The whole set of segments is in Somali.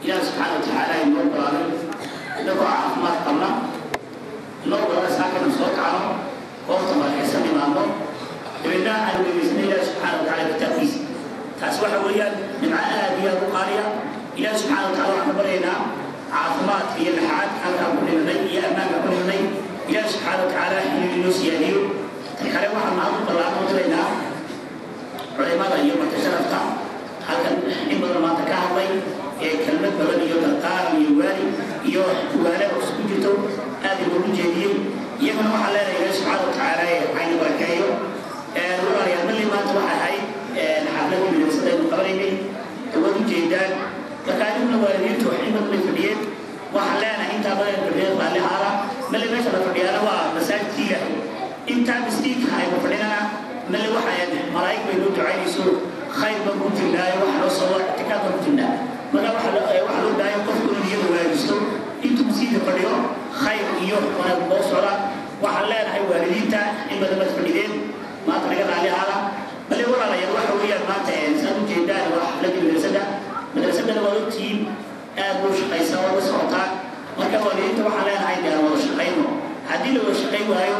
ilaah subxaana watacaala inoo balaaray inagoo caafimaad qabna inoo balaa saakana soo kacno goobta markaysan imaano dabeedna aan weynaysna ilaah subxaana watacaala kitaabkiisa taas waxa weeyaan nimco aad iyo aad u qaaliya ilaah subxaana wataala waxaan ka baryaynaa caafimaadka iyo laxaadka halkaan ku dhimanay iyo ammaanka ku dhimanay ilaah subxaana watacaala inuu inoo siyaadiyo tan kale waxaan mahad u ballaarno diraynaa culimada iyo marka sharafta halkan in badan maanta ka hadlay ee kelmad badan iyo darqaaran iyo waali iyo waale oo isku jirto aad loogu jeediyey iyagana waxaa leenahay ilaah subxaana watacaala ayna barakeeyo walaalayaal malli maanta waxay ahayd xafladii midaysan aynu qabanaynay waad ujeedaan marka adiguna waalidiintu wax in badan bay fadhiyeen waxaan leenahay intaa badan fadhiyeen raalli haala malli meesha la fadhiyaana waa masaajidkii ilaahay intaa miskiinka aynu fadhinana malli waxay malaa'ig bay noo ducaynayso khayr baan ku jirnaayo wax loo soo ictikaaf baan ku jirnaa marka waxa loo baahan qofku inuu niyada wanaajisto intuu miskiinka fadhiyo khayr iyo wanaag loo socda waxaan leenahay waalidiinta in badan baad fadhideen maanta naga raalli haala bale walaalayaal waxa weeyaan maanta saad ujeedaan waa xafladii madrasada madrasadana waad ogtihiin aad buu shaqaysaa waa la socotaan marka waalidiinta waxaan leenahay dee wada shaqayno haddii la wada shaqayn waayo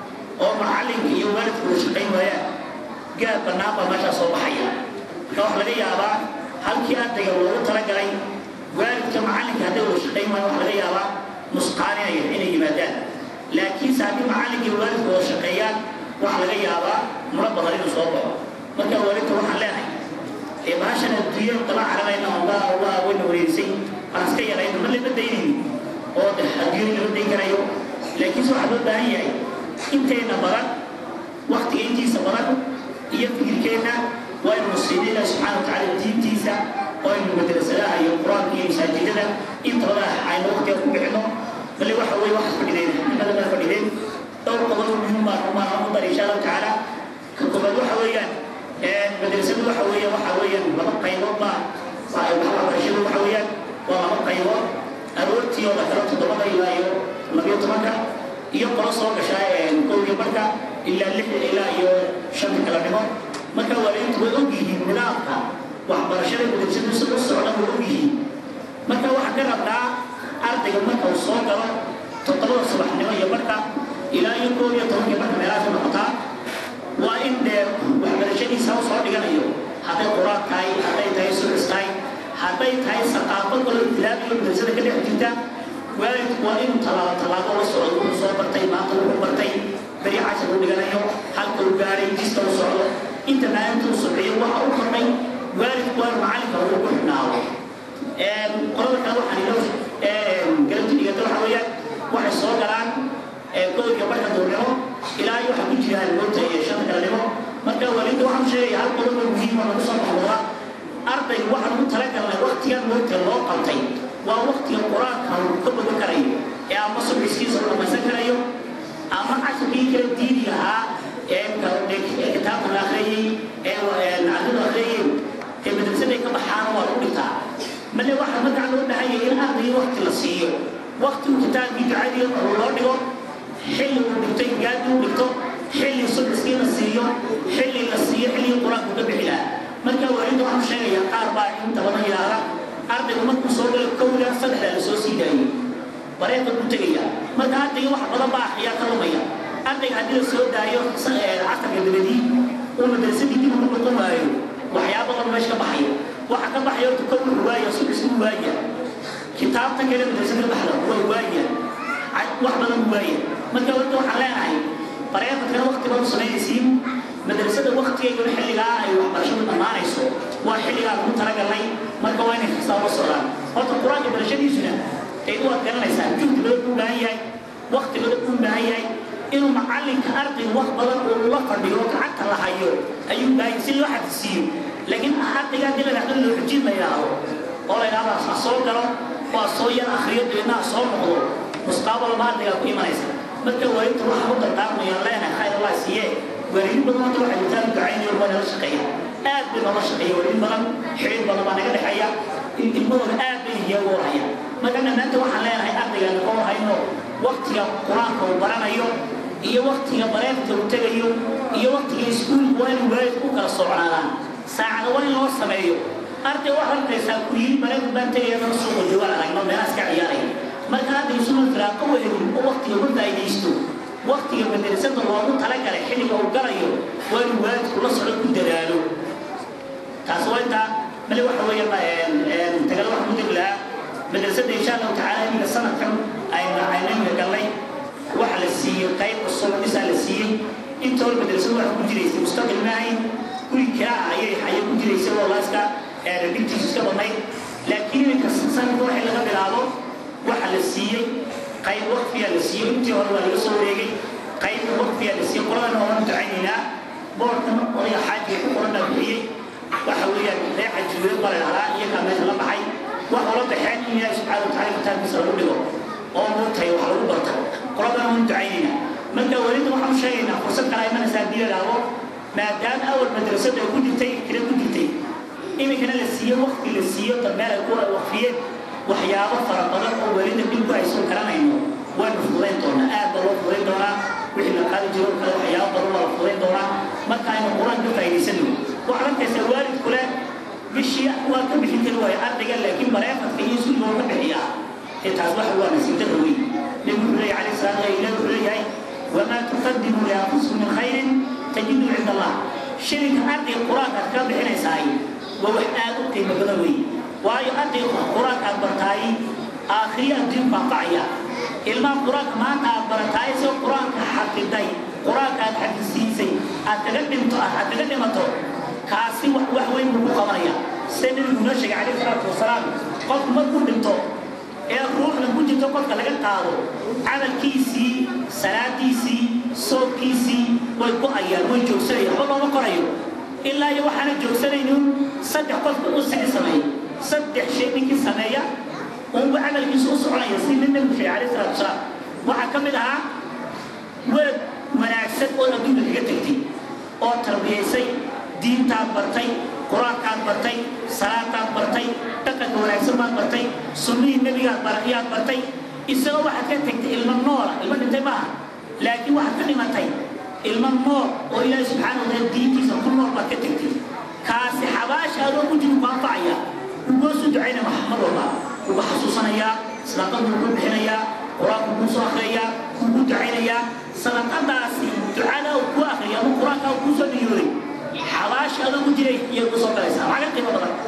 oo macalinka iyo waalidka wada shaqayn waayaan gaar bannaan baa meeshaa soo baxaya marka waxa laga yaabaa halkii ardayga loogu talagalay waalidka macalinka hadday wada shaqayn waayo waxa laga yaabaa nusqaaninaya inay yimaadaan laakiinse haddii macalinka iyo waalidka wada shaqeeyaan waxaa laga yaabaa muro badan inuu soo baxo marka waalidka waxaan leenahay ee baashan adduunya daba carabayna waa waa wayna wareerisay aan iska yarayno ma lama daynayno oo adduunya lama dayn karayo laakiinse waxaa loo baahan yahay intayna badan waktiga intiisa badan iyo fikirkeenna waa inu nasiino ilaah subxaana watacaala diintiisa oo aynu madrasadaha iyo qur-aanka iyo masaajidada intooda aynu waktiga ku bixino bale waxa weye waxaad fadhideen nimada baa fadhideen dhowr qodob muhiim baan umaan u dar insha allahu tacaala ka koobaad waxa weeyaan madrasadu waxa weeyaan waxa weeyaan laba qaybood baa waxbarashadu waxa weeyaan waa laba qaybood aroortii oo la xiro toddobada ilaa iyo labiyo tobanka iyo qolo soo gasha kowdii marka ilaa lix ilaa iyo shanta kala dhimo marka waalidiintu way og yihiin nidaamka waxbarashada madrasadu si u socda way og yihiin marka waxaa ka rabnaa ardayga marka uu soo galo toddobada subaxnimo iyo marka ilaa iyo koob iyo tobankii marka meelahaas u noqotaa waa in dee waxbarashadiisa u soo dhiganayo hadday qur-aan tahay hadday tahay sucis tahay hadday tahay saqaafo kaloo ibtilaabiyo madrasada ka dhex jirta waalidku waa inuu tallaabo tallaabo la socdo wuxuu soo bartay maanta wuxuu bartay beri cashar uu dhiganayo halka uu gaaray jista u socdo inta maalinta uu socdiyo waxa u kordhay waalidku waa macalinka uu ku xidhnaado qolada kale waxaan ilo galabti dhigata waxa weeyaan waxay soo galaan kowdka marka duurnimo ilaa iyo waxaa ku jiraan moogta iyo shanta kalanimo marka waalidka waxaan sheegaya hal qodob oo muhiim oo lagu soo noqda arday waxaan ugu talagalnay waktigan moogta loo qabtay waa waktiga qur-aanka uu ka bogan karayo ee ama subxiskiisa uu dhamaysan karayo ama casharkii kala diini lahaa ee kitaabka la akhriyey ee nacdada akhriyey ee madrasaday ka baxaana waa lagu dhigtaa male waxaa markaa loo dhahayay in ardayga wakti la siiyo wakti uu kitaabkii ducadii loo dhigo xilli uu dhigto gaadi uu dhigto xilli subxiskii la siiyo xilli la siiyo xilligii qur-aanku ka bixi lahaa marka waalidda waxaan sheegayaa qaar baa inta badan yidhaahda ardaygu markuu soo galo kowda saddexdaa la soo sii daayey bareeqa ku tegaya marka ardayga wax badan baa ayaa ka lumaya ardayga haddii la soo daayo casarka dabadii uu madrasadii dib ugu noqon waayo waxyaaba badan meesha ka baxaya waxa ka baxaya horta kow wuxuu waaya subxis uu waaya kitaabta kale madrasada baxda waa waaya wax badan uu waaya marka horta waxaan leenahay bareeqadkana wakti badan samaynaysiin madrasada waktigeyguna xilligaa ay waxbarashadu dhammaanayso waa xilligaa lagu talagalnay marka waa inay xisaab la socdaan horta qur-aanka barashadiisuna ay u ad garanaysaa juhdi badan u baahan yahay wakti badan u baahan yahay inuu macalinka ardayga wax badan uu la fadhiyo gacanta la hayo ayuu baahan si loo xadisiiyo laakiin ardayga haddii la dhahdo loo xujin la yidhaahdo oo la yidhahdo ha soo galo waa soo yar akhriyo deedna ha soo noqdo mustaaqbalba ardaygaa ku imanaysa marka waalidta waxaan u dardaarmayaan leenahay khayr allah siiye waalidin badan horta waxay intaan ducaynayo waa nala shaqeeya aad bay noola shaqeeya waalidin badan xiriir badan baa naga dhexeeya ilmahooda aad bay iyaga warhaya marka dhammaanta waxaan leenahay ardaygaan ka warhayno waktiga qur-aanka uu baranayo iyo waktiga bareefta uu tegayo iyo waktiga iskuulka waa inuu waalidku u kala socnaadaan saacada waa in loo sameeyo arday waxaad arkaysaa kuyihi marayku baan tegaya suuqa joogaan aragno meelahaas ka ciyaaraya marka hadda isuma firaaqo wehelin oo waktiga ma faa'iidaysto waktiga madrasada loogu talagalay xilliga uu galayo waa inuu waalidku la socdo ku dadaalo taas waa intaa mali waxa weeyaan tagala waxaan ku degi lahaa madrasada insha allahu tacaala iminka sanadkan aynu aynayna galnay waxa la siiyey qayb cusub dhisaa la siiyey inta hore madrasadu waxa ku jiraysay mustaqil maahayn guri kiraa ayay ayay ku jiraysay oo laaska dhibtiisu iska badnayd laakiin iminka sanadka waxay laga bilaabo waxa la siiyey qayb waqfiyaa la siiyey intii hore waa laga soo wareegay qayb waqfiyaa la siiyey qoladana waan ducaynaynaa boorkan odayga xaajiga ku qoran baa bixiyey waxa weeyaan reexa juuleed baa la dhahaa iyagaa meesha la baxay waxa ula baxeen in ilaahi subxaana watacaala kitaabkiisa lagu dhigo oo muutahay wax lagu barto qoladana waan ducaynaynaa marka welida waxaan u sheegaynaa fursad kale imanaysaa haddii la dhaahdo maadaama awal madrasada ay ku jirtay kira ku jirtay iminkana la siiyo waqti la siiyo dameel ay ku waqfiyeen waxyaabo fara badan oo welida dhibku aysan garanayno waynu fudayn doonaa aad baa loo fudayn doonaa wixii la qaadi jiro kale waxyaabo badan waa la fudayn doonaa marka aynu qur-aan ka faa'iidaysano waxaad arkaysaa waalidku leh bishii waa ka bixin kari waayo ardayga laakiin bareefadka iyo iskuulka waa ka bixiyaa ee taas waxa waa nasiibtada weyn nebigu wuxuu leeyahay calayhi salaatu wa ilahi wuxuu leeyahay wamaa tuqadimu lianfusikum min khayrin tajidu cinda allah shilinka ardayga qur-aanka aad ka bixinaysaay waa wax aad u qiimo badan weyn waayo ardayga qur-aanka aad bartaay aakhiriya adduunku anfacaya ilmaha qur-aanka maanta aad barataay soo qur-aanka xafiday qur-aanka aad xafisiisay aad kaga dhinto aad kaga dhimato kaasi wax wax weyn buu ku qabanaya sida nebigu noo sheegay calayhi salaatu wasalaam qofku markuu dhinto ee ruuxda ku jirto qofka laga qaado camalkiisii salaadiisii soobkiisii way go-ayaan way joogsanayaan waxba looma qorayo ilaa iyo waxaana joogsanaynin saddex qofka u sixi sameeya saddex shay ninkii sameeya unba camalkiisu u soconaya si nin nabigu sheegay calayhi salaatu wasalaam waxaa ka mid ahaa welad wanaagsan oo adduunka kaga tegtay oo tarbiyaysay diintaad bartay qur-aankaad bartay salaadaad bartay dhaqanka wanaagsan baad bartay sunnihii nebigaad barayaad bartay isagoo waxaad ka tegtay ilmo noola ilmo dhintay maaha laakiin waxaad ka dhimatay ilmo nool oo ilaahi subxaana wataala diintiisa ku nool baad ka tegtay kaasi xabaasha adoo ku jiro ku anfacaya ugoo soo ducayna mar walba ugu xasuusanayaa sadaqadu ugu bixinayaa qur-aanku kuu soo akhriyayaa ugu ducaynayaa sadaqadaasi ducada uu kuu akhriya ama qur-aanka uu kuu soo niyooday xabaasha adoo ku jiray iyay ku soo galaysaa maxaa ka qiimo badan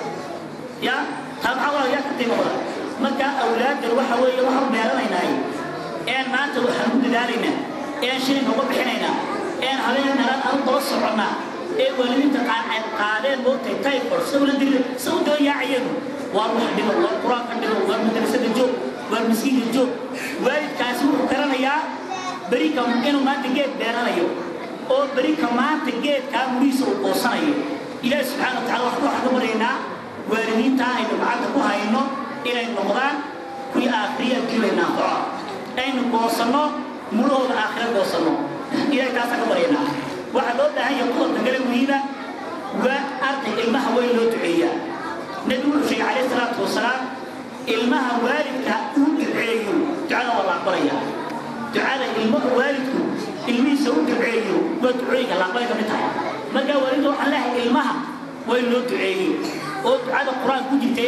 ya taa maxaa waa yaa ka qiimo badan marka awlaaddan waxa weeye waxaan beeranaynaay een maanta waxaan ku dadaalaynaa een shilin uga bixinaynaa een habeen nalan aan daba soconnaa ee waalidiinta qaar ay qaadeen moogtay typhoid sida ula diri sida u daba yaacayeen waa wax dhibo waa qur-aanka dhibo waa madrasada joog waa miskiinka joog waalidkaasi wuxuu garanayaa berika inuu maanta geed beeranayo oo berika maanta geedkaa murihiisa uu qoosanayo ilaahi subxaana wa tacala waxaan ka baryaynaa waalidiinta aynu gacanta ku hayno inay noqdaan kuwii aakhiriya adduunya naanfaco aynu goosanno murahooda aakhira goosanno ilahay taasaan ka baryaynaa waxaa loo baahan yahay qodobka kale muhiima waa arday ilmaha weyn loo duceeyaa nebigu wuxuu sheegay calayhi salaatu wasalaam ilmaha waalidka uu duceeyo ducada waa la aqbalaya ducada ilmaha waalidku ilmihiisa u duceeyo waa ducooyinka la aqbalay ka mid tahay marka waalidka waxaan leeyahay ilmaha weyn loo duceeyo oo ducada qur-aan ku jirtay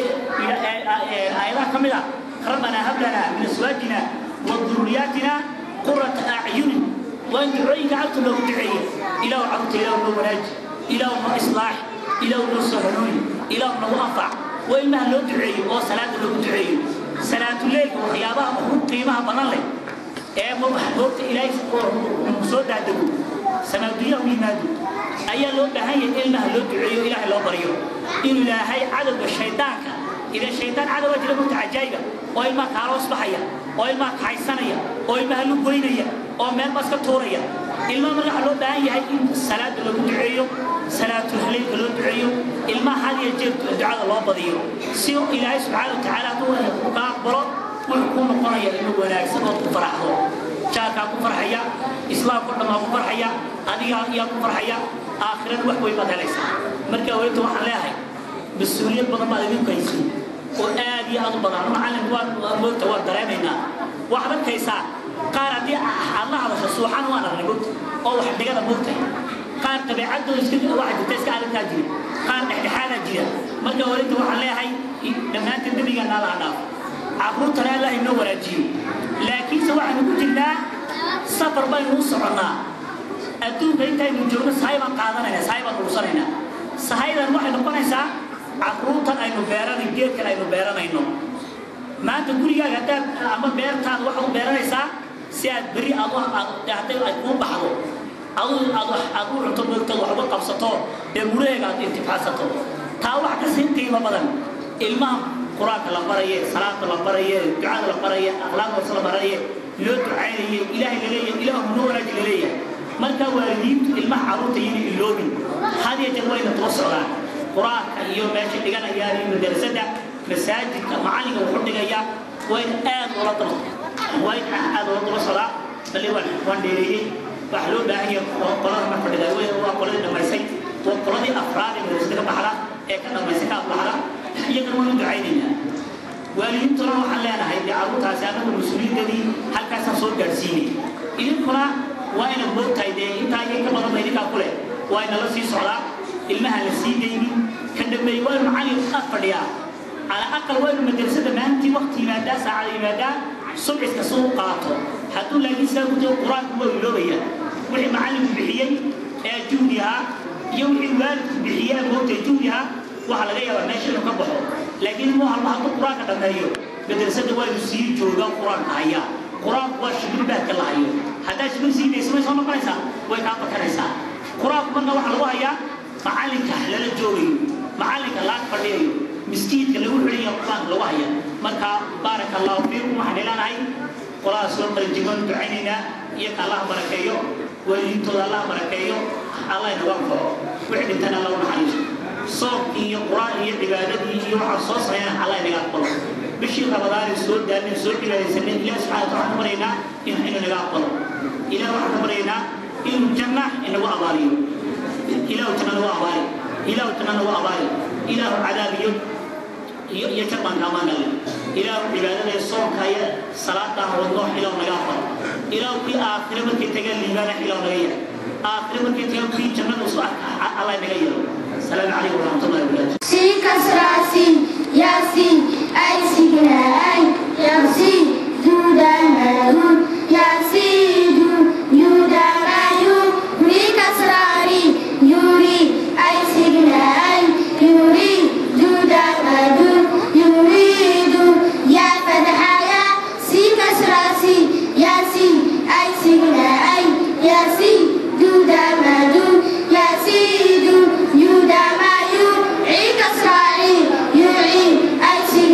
aayadaha ka mid ah ربنا هب لنا من ازواجنا وذرياتنا قرة اعين وان دعويك عبد له دعيه الى عبد الى ابن وناج الى ابن اصلاح الى ابن سهلون الى ابن انفع وإما لو دعيه او صلاه لو دعيه صلاه الليل وخيابها وحب قيمها بنان له ee ma waxboogta ilaahay soo daadego sanadiyaha u yimaado ayaa loo baahan yahay ilmaha loo duceeyo ilaahay loo baryo inuu ilaahay cadowga shaydaanka إذا الشيطان عدو وجه له عجائبة أو إلما كاروس بحيا أو إلما كايسانيا أو إلما هلو بوينيا أو مال باسكا توريا إلما مرح لو داعي هاي صلاة لو دعيو صلاة الهليل لو دعيو إلما هذه الجد دعاء الله بضيو سيو إلهي سبحانه وتعالى هو كاقبرو ويكون قرية إنه ولاك سبب فرحه جاكا كفرحيا إسلام كلما كفرحيا أديها يا كفرحيا آخرا وحوي بدليس مركا ويتو حلاهي mas-uuliyad badan baad idinku hayso oo aad iyo aad u badan macallin waa moogta waa dareemaynaa waxaad arkaysaa qaar haddii aad la hadasho suuxan waan aragnay moogta oo wax dhigada moogtay qaar dabeecadooda iska waxa jirta iska aragtaa jira qaar dhexdhexaadaa jira marka walinta waxaan leeyahay dhammaanteen dembigaana laha dhaaf carruurtana allah inoo wanaajiyo laakiinse waxaynu ku jirnaa safar baynu u soconnaa adduunka intaynu joogno sahay baan qaadanayna sahay baan urursanaynaa sahaydan waxay noqonaysaa carruurtan aynu beeranay geedkan aynu beeranayno maanta gurigaaga haddaad ama beertaada waxaad u beeranaysaa si aad berri aad hadday ay kuu baxdo adu aad wax aad u cunto moogtad wax uga qabsato dee muraheega aad intifacsato taa wax ka sii qiimo badan ilmaha qur-aanka la baraye salaada la baraye ducada la baraye akhlaaqdaas la baraye loo ducaynaye ilaahay la leeyahay ilaahu noo wanaaji la leeyahay marka waalidiintu ilmaha carruurta yini iloobin had iyo jeer wayna daba socdaan qur-aanka iyo meesha dhiganayaan iyo madarasada masaajidka macallinka wuxuu dhigayaa wayna aad ula daba wayna aad ula daba socdaa bali waan waan dheereeyey waxa loo baahan yahay qolada marka dhigaa wey waa qoladii dhammaysay waa qoladii afraad ee madarasada ka baxda ee ka dhammaysay ka aflaxda iyagana waan u ducaynaynaa waalidiintuna waxaan leenahay dee carruurtaasi anagu mas-uuliyadadii halkaasaan soo gaadhsiinay idinkuna waa inaad moogtahay dee intaa iyo ka badan ba idinkaa ku leh waa inala sii socdaa ilmaha la sii daynin ka dambeeye waa inu macallin aad fadhiyaa على أقل وين مدرسة ما أنت وقت يمادا ساعة يمادا سمعت كسوق قاطو حتى لا يسأل كتب القرآن هو اللوية وحي معلم بحيي جودها يوحي والد بحيي موت جودها وحلا غير ماشي نكبحه لكن مو الله حط القرآن كذا يو مدرسة وين يسير جوجا القرآن هيا قرآن هو شبر بهك الله يو هذا شبر سيد اسمه سوما كنيسة وين أبا كنيسة قرآن كنا وحلا وهيا معلم كهلا الجوي معلم الله فديه مسكينka lagu xidhiyo quraan lagu haya marka baaraka allahu fiikum waxaan ilanahay qolada soo qalinjigoon ducaynaynaa iyo ka allah barakeeyo waalidintooda allah barakeeyo allah inagu anfaco wixii dhintana allah u naxariiso soomkii iyo quraan iyo cibaadadii iyo waxaa soo sameeyana allah inaga aqbalo bishii ramadaanay soo daalnay soo cibaadaysanay ilaah subxana wataala waxaan ka baryaynaa inuu inaga aqbalo ilaah waxaan ka baryaynaa inuu janna inagu abaaliyo ilaahu janna nagu abaali ilaahu janna nagu abaali ilaahu cadaabiyo iyo iyo jabaan kaamaan galle ilaahu cibaadada soonka iyo salaada wadno ilaahu naga aqbal ilaahu kii aakhire markii tagaan liibaana ilaahu naga yahay aakhire markii tagaan kii jannada usu arka allah naga yeelo السلام عليكم ورحمة الله وبركاته. سين كسر سين ياسين أي سيكنا أي ياسين جودا ملعون ياسين يودا ملعون ري كسر ري يوري أي سيكنا أي يوري جودا ملعون يريد يا فتح يا سين كسر سين ياسين أي سيكنا أي ياسين جودا ملعون ياسين يودا ملعون عيد كسر عيد يعيد أي سيكنا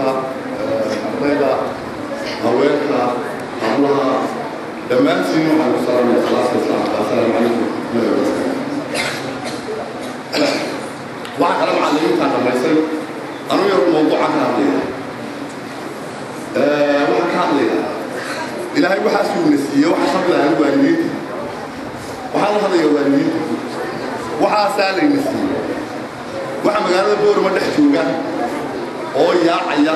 maamulka ardayda haweenka hablaha dhammaantiin waxaan ku salaamaya salaasa islaamka assalaamu calaykum waxaa kale macallimiintaan dhammaysay anuu yar mawduucan ka hadlaya waxaan ka hadlaya ilaahay waxaasuu na siiyey waxaa shabilahan waalidiinta waxaa la hadlaya waalidiinta waxaasaa layna siiyey waxa magaalada boorama dhex jooga oo yaacaya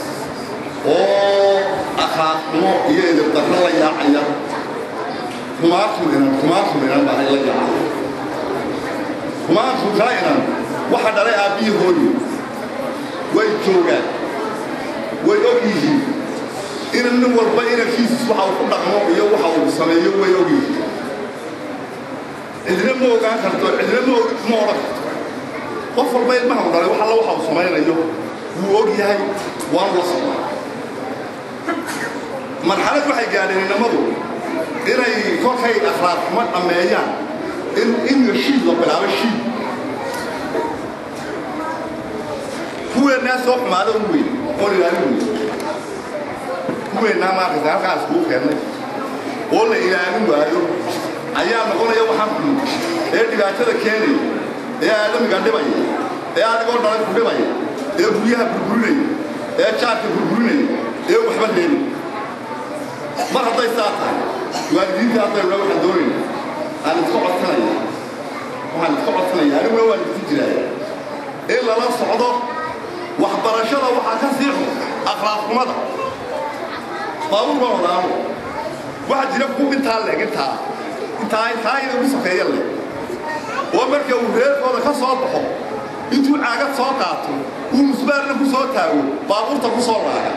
oo akhlaaqnimo iyo edabdarro la yaacaya kumaartu inan kumaartu inan baa la yaacaya kumaartu kaa inan waxa dhalay aabbihii hooyi way joogaan way og yihiin inan nin walba inankiisis waxa uu ku dhaqmo iyo waxa uu sameeyo way og yihiin cidina ma ogaan karto cidina ma ma odhan karto qof walba ilmaha u dhalay wax alla waxa uu samaynayo wuu og yahay waanu la socdaa marxalad waxay gaadheen inamadu inay kolkay akhlaaq xumo dhammeeyaan in in shiid la bilaabo shiid kuweennaa soo xumaada u weyn oon ilaalin weyn kuweennaa maarkaysa halkaa iskugu keennay oo la ilaalin waayo ayaa noqonaya waxaan xun ee dhibaatada keenaya ee aadamiga dhibaya ee adigoo dhalay ku dhibaya ee guryaha burburinaya ee jaarka burburinaya ee waxba leelin mar hadday saa tahay waalidiinta haddayna waxaan doonayna aan iska codsanaya waxaan iska codsanaya aniguna waan idinku jiraaya in lala socdo waxbarashada waxaa ka sii xun akhlaaqnimada baabuur baa wadaamo waxaa jira ku intaa leeg intaa intaa intaa iyada ugu sokeeya leh oo marka uu reerkooda ka soo baxo intuu caagad soo qaato uu musbaarna ku soo taago baabuurta ku soo raaga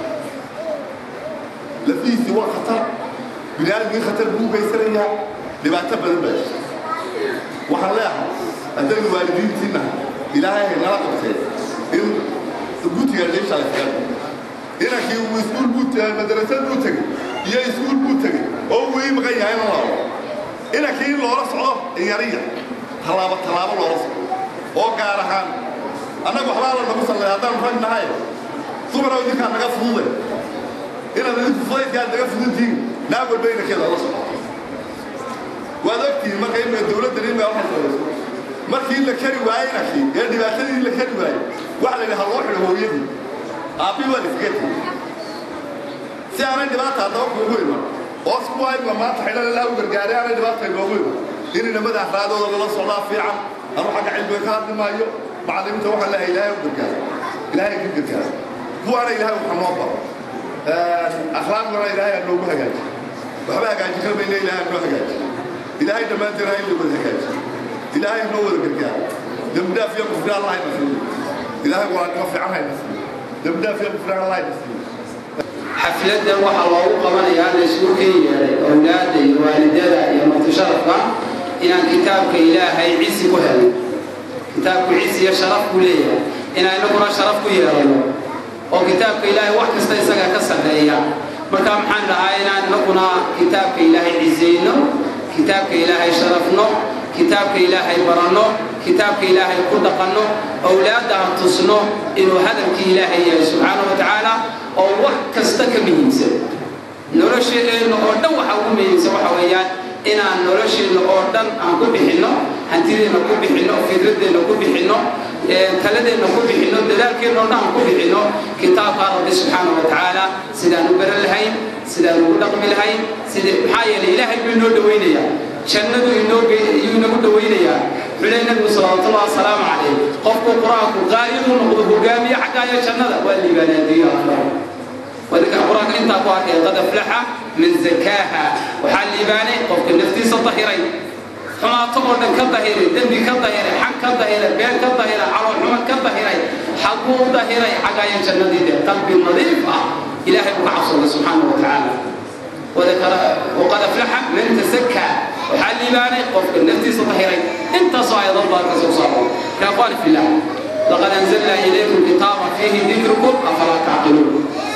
lafihiisii waa khatar biniaadamkii khatar buu geysanayaa dhibaato badan baa jirta waxaan leeyahay haddaynu waalidiintiinna ilaahay hay nala qabtee in gutiga leesha la filan inankii uu iskuul buu madrasad buu tegey iyo iskuul buu tegey oo uu ii maqan yahay in laabo inankii in loola socdo yariya tallaabo tallaabo loola socdo oo gaar ahaan annaga waxbaa la nagu sallay haddaan rag nahay dumar oo idinkaa naga fudude inaad idinku fudaydkaad naga fuduntihiin naag walba inankeeda la socdo waad ogtihiin marka imika dowladdan imika waxay samayso markii la kari waayey inankii ee dhibaatadii la kari waayey waxa la yidhi ha loo xidho hooyadii aabbii waa iskaga tegi si aanay dhibaata haddaba kuugu iman oo isku haymla maanta xidhan ilaa u gargaaray aanay dhibaata inoogu iman in inamada afraadooda lala socdaa fiican anu xagga cilmiga ka hadli maayo macallimiinta waxaan leeyahay ilaahay u gargaaro ilaahay ka gargaaro kuwaana ilaahay waxa noo baro akhlaaqdana ilaahay aa noogu hagaaji waxba hagaaji karmayna ilaahay aa noo hagaaji ilaahay dhammaanteen ha inla wada hagaaji ilaahay noo wada gargaaro dembidhaaf iyo kufri allah hayna siiyo ilaahay walaanimo fiican hayna siiyo dembidhaaf iyo kufri allah hayna siiyo xafladan waxaa loogu qabanayaa la isugu ken yeelay owlaadda iyo waalidada iyo martisharafka inaan kitaabka ilaahay cisi ku helay kitaabku cisi iyo sharaf ku leeyahay inaan inaguna sharaf ku yeelano oo kitaabka ilaahay wax kasta isaga ka sarreeya marka maxaan dhahaa inaan inaguna kitaabka ilaahay cisayno kitaabka ilaahay sharafno kitaabka ilaahay baranno kitaabka ilaahay ku dhaqanno owlaadda aan tusno inuu hadalkii ilaahay yahay subxaana wa tacaala oo wax kasta ka muhiimsan nolosheenna oo dhan waxa ugu muhiimsan waxa weeyaan inaan nolosheenna oo dhan aan ku bixinno hantideenna ku bixinno fikradeenna ku bixinno taladeenna ku bixinno dadaalkeenna oo dhan aan ku bixinno kitaabka rabbi subxaana wa tacaala sidaan u baran lahayn sidaan ugu dhaqmi lahayn sida maxaa yeelay ilaahay buu inoo dhawaynayaa jannadu inoo yuu inagu dhawaynayaa xulay nabigu salawaatullahi wasalaamu calayh qofku qur-aanku qaa'iduu noqdo hogaamiye xaggaayo jannada waa liibaanaadiyo akbar wadinka qur-aanka intaa ku arkay qad aflaxa min zakaaha waxaa liibaanay qofka naftiisa dahiray xumaato oo dhan ka dahiray dembi ka dahiray xag ka dahiray been ka dahiray caloolxuma ka dahiray xaguu dahiray xaggaayo jannadiide qalbi nadiif ah ilaahay buu ka cabsooday subxaana wa tacaala وذكر وقد افلح من تزكى وحال لباني قف النفس ظهري انت صايد الله كسوسار يا اخواني في الله لقد انزلنا اليكم كتابا فيه ذكركم افلا تعقلون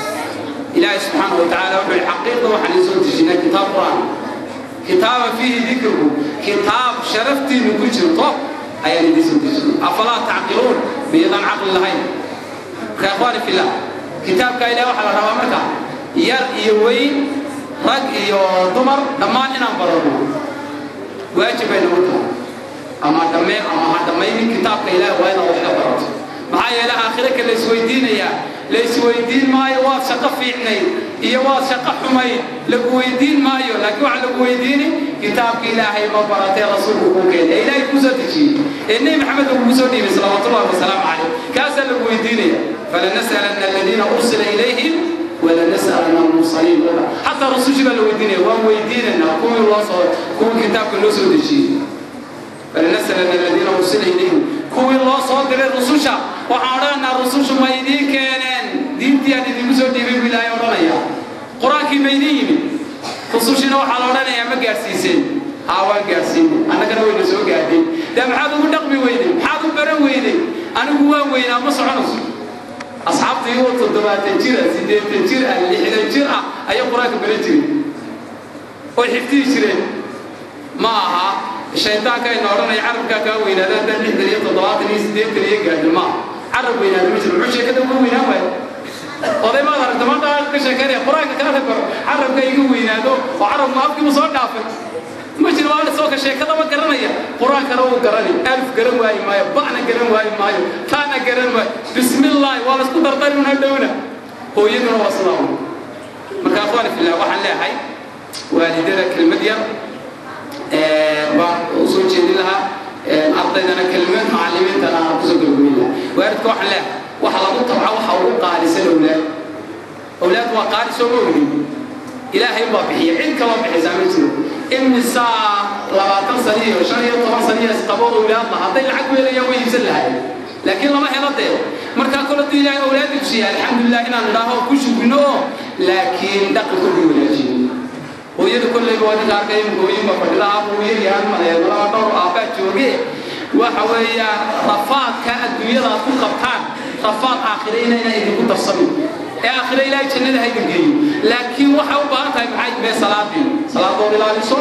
إلهي سبحانه وتعالى وحي الحقيقة وحن يسوي تجينا كتاب قرآن كتابا فيه ذكركم كتاب شرفتي من كل شيء طب أي اللي يسوي تجينا أفلا تعقلون بيضا عقل لهين يا اخواني في الله kitaabka ilaah waxaa la rabaa marka yar iyo weyn rag iyo dumar dhammaan inaan barano waajib bay nagu tahay ama dhammeen ama ha dhammaynin kitaabka ilaah waa inaad wax ka barato maxaa yeele aakhire ka laysweydiinayaa laysweydiin maayo waad shaqo fiicnayd iyo waad shaqo xumayd lagu weydiin maayo laakiin waxa lagu weydiini kitaabka ilaahay ma baratee rasuulku kuu keenay ee ilaahay kuu soo dejiyey ee nebi maxamed uu kuu soo dhiibay salawaatullahi wasalaamu calayh kaasaa lagu weydiinaya falanas'alanna aladiina ursila ilayhim ولنسألن المرسلين حتى رسول جبل ويدينا وان ويدينا كل الله صار كل كتاب كل سود الشيء فلنسألن الذين أرسل إليهم كل الله صار دل الرسول شا وعارنا الرسول شو ما يدين كانن دين تيا دين مسود دين بلا يورانا يا قرآن كي ما يدين رسول شنو حلونا يا ما جالسين هاوان جالسين أنا كنا وين سو قاعدين دام حادو مدقمي ويدين حادو برا ويدين أنا جوا وين أما صعنوس asxaabta iyagoo toddobaatan jir ah siddeetan jir ah lixdan jir ah ayay qur-aanka baran jireen oy xifdihi jireen ma aha shaydaanka ayna odhanaya carabkaa kaa weynaada haddaan lixdan iyo toddobaatan iyo siddeetan iyo gaadhin ma carab weynaada ma jiro muxuu sheekada uga weynaan waayo oday maad aragta maanta ka sheekeynaya qur-aanka kaala baro carabka iga weynaado oo carabku afkiibu soo dhaafay ma jiro waa soo ka sheekadaba garanaya qur-aankana wuu garani alif garan waayi maayo ba'na garan waayi maayo taana garan waayo bismillaahi waa laisku dardari una dhowna hooyaduna waa sidaa un marka akhwaani fillah waxaan leeyahay waalidada kelmad yar baan u soo jeedin lahaa ardaydana kelmad macallimiintana aan kusoo gabagabeyn lahaa waalidka waxaan leeyahay waxa lagu tabca waxa ugu qaalisan awlaad awlaad waa qaali soo ma ogin ilaahay baa bixiya cid kama bixisaa ma jiro imisaa labaatan sano iyo shan iyo toban sano iyo isqabo awlaad la hadday lacag weelayaan way iibsan lahayn laakiin lama helo dee markaa kole duu ilaahay awlaad ibsiya alxamdulilah inaan idhaaho ku shugino oo laakiin dhaqanka ugu wanaajiyo hooyada kolleyba waa ninka arkay imika hooyinba fadhida aaba uu yaryahan malaa dhowr aabbaa jooge waxa weeyaan rafaadka adduunyada aad ku qabtaan rafaad aakhire inayna idinku darsamin ee aakhire ilaahay jannada ha idin geeyo laakiin waxay u baahan tahay maxay mee salaadii salaadood ilaaliso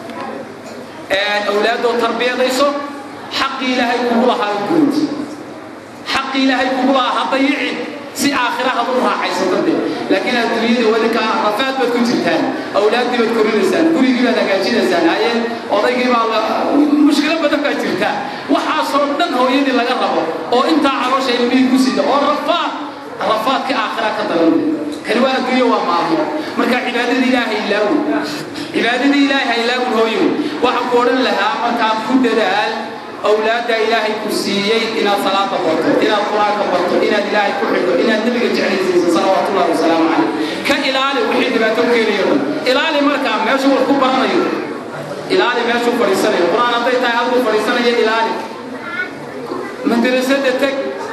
awlaadood tarbiyadayso xaqii ilaahay kugu lahaa guud xaqii ilaahay kugu lahaa ha dayicin si aakhirahaad u raaxaysato de laakiin adduunyada wadinka rafaad baad ku jirtaan awlaaddii baad korinaysaan gurigii baad hagaajinaysaan haye odaygii baa la mushkilo badan baa jirta waxaasoo dhan hooyadii laga rabo oo intaa caloosha ilmihii ku sida oo rafaad rafaadka aakhira ka daran kani waa adduunyo waa maalmo marka cibaadadii ilaahay ilaawi cibaadadii ilaahay ha ilaawin hooyo waxaan ku odhan lahaa markaa ku dadaal awlaadda ilaahay ku siiyey inaad salaada barto inaad qur-aanka barto inaad ilaahay ku xidho inaad nebiga jeclaysiiso salawaatullahi wasalaamu calayh ka ilaali wixii dhibaato u keenayo dhan ilaali markaa meeshuu wax ku baranayo ilaali meeshuu fadhiisanayo qur-aan hadday tahay halkuu fadhiisanayo ilaali madrasada teg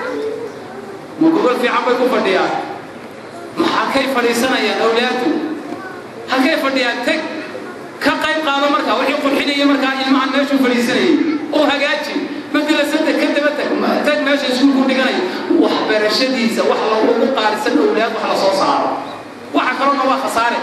ma gobol fiican bay ku fadhiyaan maxakay fadhiisanayaan awlaadu halkay fadhiyaan teg ka qayb qaado markaa wixii qurxinaya markaa ilmahan meeshuu fadhiisanayay oo hagaaji madrasada ka daba tag tag meesha iskuulku dhiganayo waxbarashadiisa wax lagu qaarisan awlaad wax la soo saaro waxa kalona waa khasaare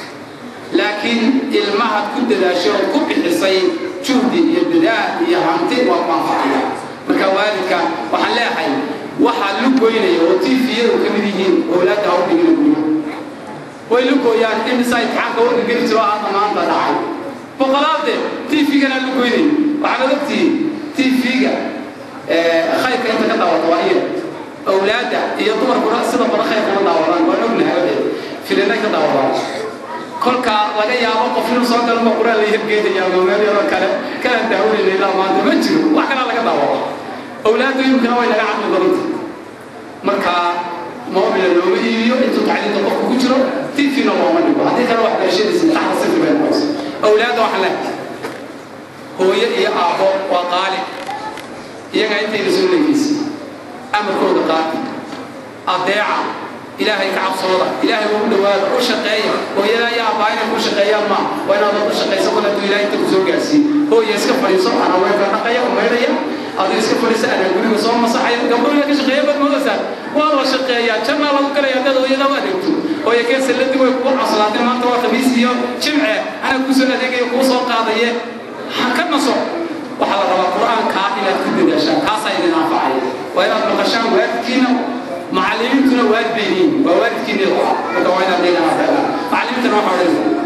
laakiin ilmahaad ku dadaashay oo ku bixisay juhdi iyo dadaal iyo hanti waa manfacaya marka waalidka waxaan leeyahay waxaa lugoynaya oo tiifiyadu ka mid yihiin awlaadda hawdhigina guryo way lugooyaan imisa imtixaanka warka geli jiro hadda maanta dhacay boqolaade tiifigana lugoynaya waxaad ogtihiin tiifiga khayrka inta ka daawata waa iya awlaadda iyo dumarkuna sida badan khayrka ma daawadaan waan ognahay wadeed filinay ka daawadaan kolka laga yaabo qof inuu soo galma quraan la hirgeedaya ama meel yaroo kale kana daawanayna ilaa maanta ma jiro wax kalaa laga daawado awlaaddu imkana way naga caqli badanta marka moobila looma iibiyo intuu tacliinta qofku ku jiro tifina looma dhigo haddii kale waxbarashadiisa taxda sifri bay noqosa awlaadda waxaan leehay hooyo iyo aabbo waa qaali iyagaa intayna soo leegaysa amarkooda qaata adeeca ilaahay ka cabsooda ilaahay ugu dhawaada u shaqeeya hooyada iyo aabbaa inay ku shaqeeyaan ma waa inaad ku shaqaysa kol hadduu ilaahay inta ku soo gaarsiiye hooya iska fadhiiso anaa weelka dhaqaya u maydhaya aduu iska fadhiisa anaa guriga soo masaxaya gabdhuhu ka shaqeeya baad moodaysaa waa la shaqeeyaa jannaa lagu galaya dad hooyada u adeegto hooya kee salladii way kugu caslaatay maanta waa khamiis iyo jimce anaa kusoo adeegaya kuu soo qaadaye ha ka naso waxaa la rabaa qur-aankaa inaad ku dadaashaan kaasaa idin anfacaya waa inaad maqashaan waalidkiina macallimiintuna waalid bay leeyihin waa waalidkiina marka waa inaad leedahay macallimiintana waxa odhanaysa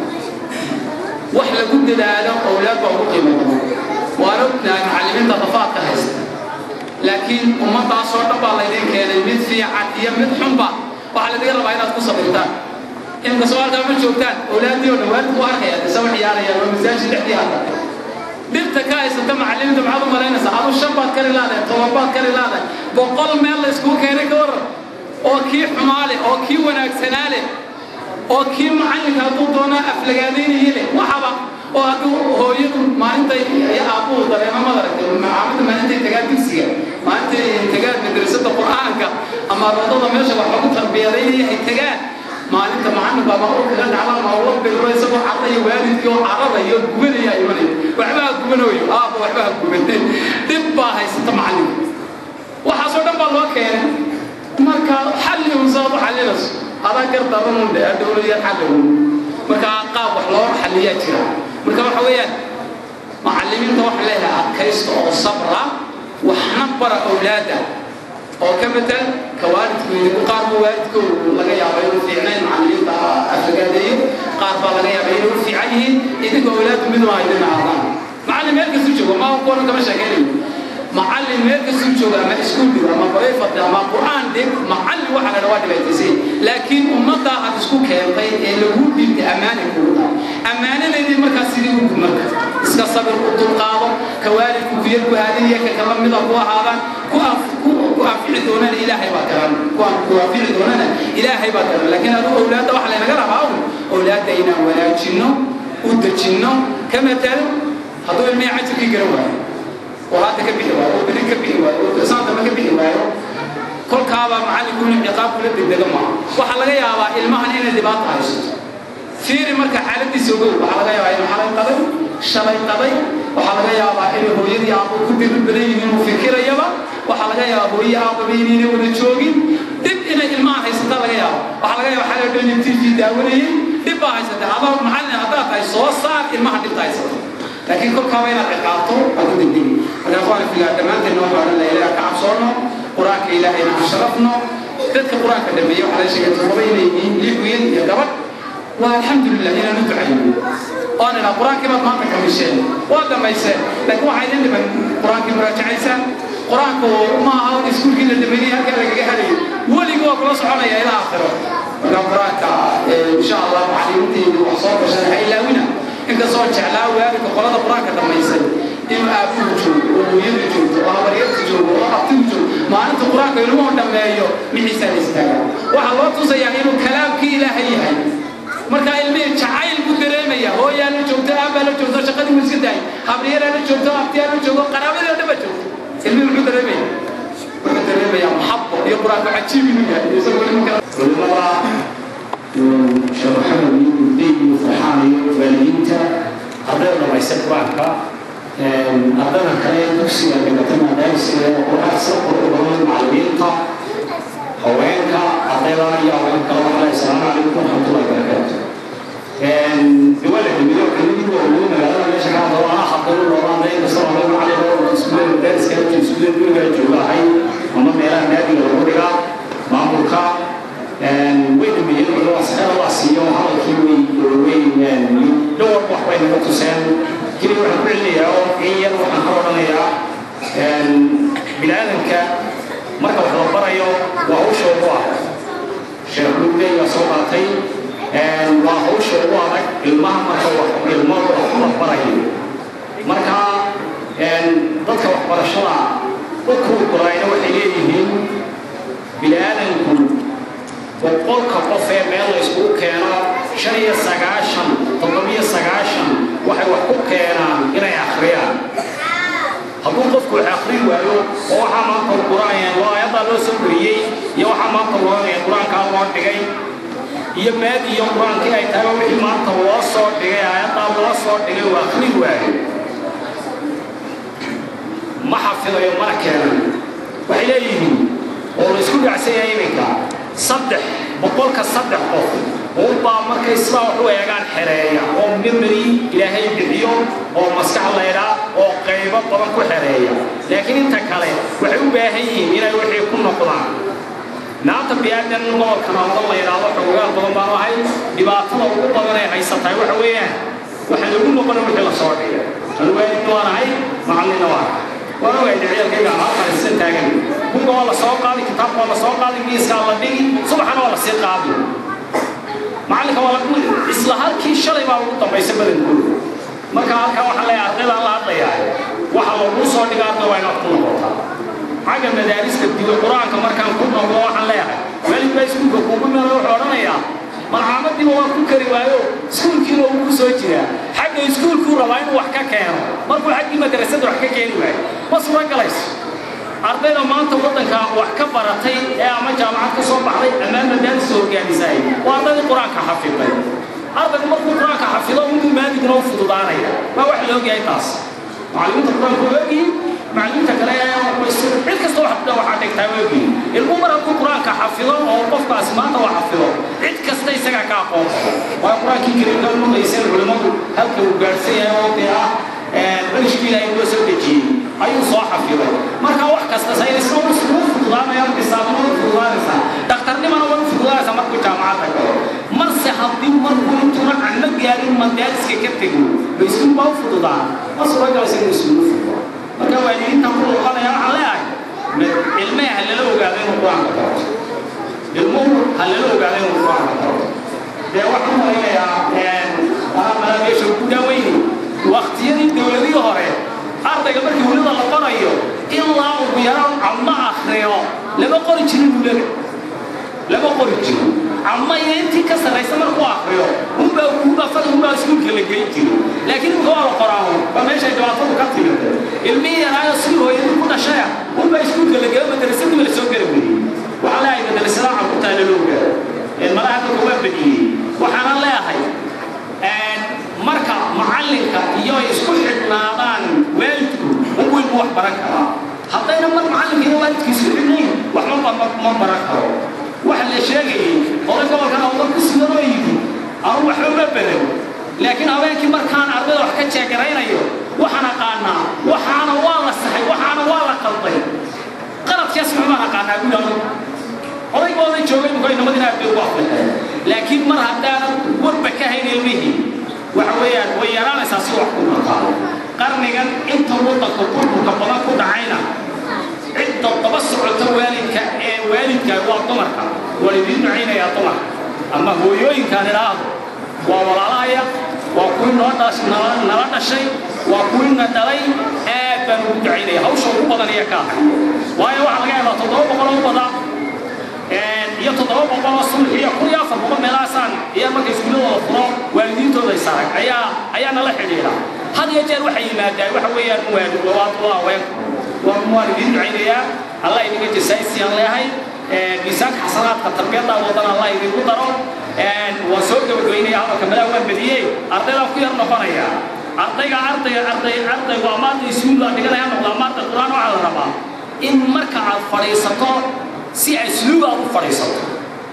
wax lagu dadaalo owlaad baa ugu qiimo badan waan ognahay macallimiinta rafaadka haysta laakiin ummadaasoo dhan baa laydin keenay mid fiican iyo mid xunba waxaa ladiga rabaa inaad ku sabirtaan imka sooaalkaa ma joogtaan owlaaddii oo dhan waalid ku arkaya isaba ciyaarayaan waa masaajid dhexdii hadda dhibta ka haysata macallimiinta maxaad u malaynaysaa adu shan baad kari laadahay toban baad kari laadahay boqol meel la iskugu keenay ka waran oo kii xumaa leh oo kii wanaagsanaa leh oo kii macallinka hadduu doonaa aflagaadaynaya leh waxaba oo hadduu hooyadu maalintay iyo aabbuhu dareema madaragtay macaamada maalintay tagaan dugsiga maalintay tagaan madrasada qur'aanka ama roodada meesha wax lagu tarbiyadaynaya ay tagaan maalinta macallinka ama u kaga dhacda ama ula bedro isagoo carraya waalidkii oo cararaya oo gubanaya imanaya waxba ha gubanayo aabba waxba ha gubanay dhib baa haysata macallinka waxaasoo dhan baa loo keenay marka xalli unsaad u xallinayso adaa gar daranun dhe dowladiyad xalligun marka qaab wax loo xalliyaa jira marka waxa weeyaan macallimiinta waxa leeyahay adkaysta oo sabra waxna bara awlaada oo ka bedel ka waalidkooda qaar baa waalidkooda laga yaaba inuu fiicnayn macallimiinta afagaadeeyo qaar baa laga yaaba inuu fiican yihiin idinka awlaadu mid waa idin aadaan macallin meel kastuu joogo ma kuwana kama sheekaynayo macallin meel kastuu joogo ama iskuul dhigo ama bayfad ama qur'aan dhig macallin waxa la dhawaa dhibaataysay laakiin ummaddaa aad isku keentay ee lagu dhiibtay ammaanay kugu tahay ammaanadeydii markaas sidii u gud marka iska sabir u dulqaado ka waalidku ku yar ku haadinaya ka kala mida ku ahaadaan ku ku anfici doonana ilaahay baa garan ku ku anfici doonana ilaahay baa garan laakiin adigu awlaadda waxa laynaga rabaa un awlaadda inaan wanaajinno u dejinno ka matalo hadduu ilmihii cajirkii garan waayo oo hadda ka bixi waayo oo beri ka bixi waayo oo saantama ka bixi waayo kolkaabaa macallinku inuu ciqaab kula degdega maaha waxaa laga yaabaa ilmahan inay dhibaata haysato fiiri marka xaaladiisa ogow waxaa laga yaabaa inuu xalay qaday shalay qaday waxaa laga yaabaa inay hooyadii aabbo ku diri badan yihiin uu fikirayaba waxaa laga yaabaa hooye aabbaba inayna wada joogin dhib inay ilmahan haysataa laga yaaba waxaa laga yaaba xalay dhan in tv daawanayay dhib baa haysatay adaa macallin haddaad tahay soo saar ilmaha dhibta haysata laakiin kolkaaba inaad ciqaabto waa ku degdegi markaa waan figaa dhammaanteedna waxaa odhan laha ilaah ka cabsoonno qur-aanka ilaahayna aan sharafno dadka qur-aanka dhameeye waxaa la sheegay todoba inay yihiin lix wiil iyo gabadh waa alxamdulilah inaan u ducayno oon idhaa qur-aankii baad maanta kamisheen waa dhammayseen laakiin waxaa idin dhiman qur-aankii muraajacaysaan qur-aanku ma aha iskuulkii la dhameeyey halkaa lagaga helayo weligii waa kula soconaya ilaa aakhiro markaa qur-aanka insha allah macallimiinteedu wax soo gashan ha ilaawina inkastoo jeclaa waalidka qolada qur-aanka dhammaysay inuu aabuhu joogo oo hooyadu joogto oo habaryarta joogo oo abtigu joogo maalinta qur-aanka ilmuhu dhammeeyo mixiisaa la istaagaa waxaa loo tusayaa inuu kalaamkii ilaahay yahay markaa ilmihii jacayl buu dareemaya hooyaa la joogto aabbaa la joogto shaqadii wuu iska daayay habryaraa la joogto abtiyaa la joogo qaraabadii oo dhan baa joogto ilmihii muxuu dareemaya wuxuu dareemayaa maxabo iyo qur-aanku cajiib inuu yahay isagoo ilmu kala culimada sheekh maxamed iyo gurday iyo farxaan iyo waalidiinta ardayda dhamaysta qur-aanka ardayda kale dugsiga dhigata maadaamisiga qur-aan sida qurux badan macallimiinta haweenka ardayda iyo haweenka waxaa assalaamu calaykum waraxmatullahi wabarakaatu diwala ximido ximidigu waa ugu magaalada meesha ka hadlo anaa xaqinu loola hadlay kastoo hadlay macallin oo iskuulada daariska iskuulada guriga joogahay ama meelaha naadiga lagu dhigaa maamulka way dhameeyeen wuxuu asxaab waa siiyo hadalkii way way dhowr wax bay naga tuseen keli waxaan ku celinayaa oo in yar waxaan ka odhanayaa biniaadanka marka wax la barayo waa hawsha ugu adag sheekh lugdey baa soo qaatay waa hawsha ugu adag ilmaha marka wax ilmo wax la barayo marka dadka waxbarashada u kuugulayna waxay leeyihiin biniaadanku boqolka qof ee meel la iskugu keeno shan iyo sagaashan toddobiyo sagaashan waxay wax ku keenaan inay akhriyaan hadduu qofku wax akhrin waayo oo waxaa maanta qur-aan waa ayaddaa loo soo wariyey iyo waxaa maanta loo qur-aankaa loo dhigay iyo maad iyo qur-aankii ay tahay wixii maanta loo soo dhigay ayaddaa loo soo dhigay waa akhrin waayo ma xafidayo mana keenan waxay leeyihiin oo la isku dhacsan yahay iminka saddex boqolka saddex qof unbaa markay sidaa wax u eegaan xereeya oo memory ilaahay bixiyo oo maskax laydhaa oo qaybo badan ku xereeya laakiin inta kale waxay u baahan yihiin inay wixii ku noqdaan maanta biyaadan gobolkan oodan la yidhaahdo xoogaal badan baanu ahay dhibaatada ugu badan ee haysatahay waxa weeyaan waxaan ugu noqona wixii la soo dhigay alwaalidna waan ahay macalinna waan ahay waan ogahay ciyaalkayga halkan sida taagan buga waa la soo qaadi kitaabka waa la soo qaadi miiskaa la dhigi subaxana waa la sii qaadi macalinka waa la isla halkii shalay baa ugu dambaysa badankooda marka halkaa waxaa leeyahay ardaydaan la hadlayaa waxa lagu soo dhiga arday waa inaad ku noqotaa xagga madaarista dibi qur-aanka markaan ku noqdo waxaan leeyahay waalid baa iskuulka kuugu meelo wuxuu odhanayaa malcaamadiiba waa ku kari waayo iskuulkiina uu ku soo jiraa xagga iskuulkuu rabaa inuu wax ka keeno markuu xaggii madrasada wax ka keeni waayo ma suura galayso ardayda maanta waddanka wax ka baratay ee ama jaamacad ka soo baxday ama madaaris hogaamisay waa ardaydii qur-aanka xafiday ardaygu markuu qur-aanka xafido inuu maadigna u fududaanaya waa wax la ogyahay taas macallimiinta qur-aanka waa ogyihiin macallimiinta kale cid kasta waxaa dhigtaa waa ogyihiin ilmuhu mar hadduu qur-aanka xafido oo qofkaasi maanta waa xafido cid kasta isagaa ka aqoon waa qur-aankii kariimka lumayseen culimmadu halka uu gaadhsan yahay oo dee ah balishkii ilaahay loo soo dejiyey ayuu soo xafiday marka wax kasta saynisna wuu fududaanaya bisaabna wuu fududaanaysaa dhakhtarnimana way fududaanaysaa markuu jaamacadda galo marse haddii markuu intuuna canno gaarin madaariska ka tego baysuun baa u fududaan ma suuragalaysa inuu isugu fududo marka waalidiinta ku noqonaya waxaan leeyahay ilmaha ha lala ogaado inuu qur-aanka barto ilmuhu ha lala ogaado inuu qur-aanka barto dee waxaan malaynayaa mala meesha ku daaweyni waqtiyadii dowladihii hore ardayga markii welida la barayo ilaa ugu yaraan cammo akhriyo lama qori jirin ulada lama qori jiro cammo iyo intii ka sarraysa markuu akhriyo unbaa unbaa fad unbaa iskuulka la geyn jiro laakiin imika waa la qoraaho waa meeshay dhibaatadu ka timid ilmihii yaraayo si hooyadii ku dhashaya unbaa iskuulka la geeyo madrasadii la soo gari weeyey waxaan leeyahay madrasada carruurtaa lala ogaado malaha dadka waa badiyey waxaana leeyahay marka macallinka iyo ay isku xidhnaadaan waalidku unbuu ilmu wax baran karaa haddayna mar macallinka iyo waalidka isku xidhnayn waxba ma baran karo waxa la sheegayay oday gobolkan awdal ku sugan oo yidhi anu waxba ma badan laakiin habeenkii markaan ardayda wax ka jeegaraynayo waxaan aqaanaa waxaana waa la saxay waxaana waa la qalday qaladkaas maxbaan aqaanaa guud anu odaygooda joogay mukoy namadina aad bay ugu afrixeen laakiin mar haddaanan warba ka hayn ilmihii waxa weeyaan way yaraanaysaa si wax ku noqaa qarnigan inta waddanka burburka badan ku dhacayna cidda daba socota waalidka ee waalidka waa dumarka waalidiin ducaynayaa dumarka ama hooyooyinkaan idhaahdo waa walaalahaya waa kuwii noo dhash nala dhashay waa kuwii na dhalay aad baan ugu ducaynaya hawsha ugu badan iyo ka ahay waayo waxaa laga yaabaa toddoba boqol oo badan iyo toddoba boqol oo sulx iyo kun iyo afar boqol meelahaasaan iyo marka iskuuladooda furo waalidiintooda isarag ayaa ayaa nala xidhiidha had iyo jeer waxay yimaadaan waxa weeyaan muwaadin labaad waa haweenku waa muwaalidiin ducaynayaa allah idinka jasaaysiiyaan leeyahay miisaanka xasanaadka tarbiyadda wadan allah idinku daro waan soo gabagabaynaya hadalka madaa waan badiyey ardaydaan ku yar noqonaya ardayga arday arday ardaygu ama arday iskuul dhiganaya noqda ama arday qur-aan waxaa la rabaa in marka aad fadhiisato si asluub aad u fadhiisato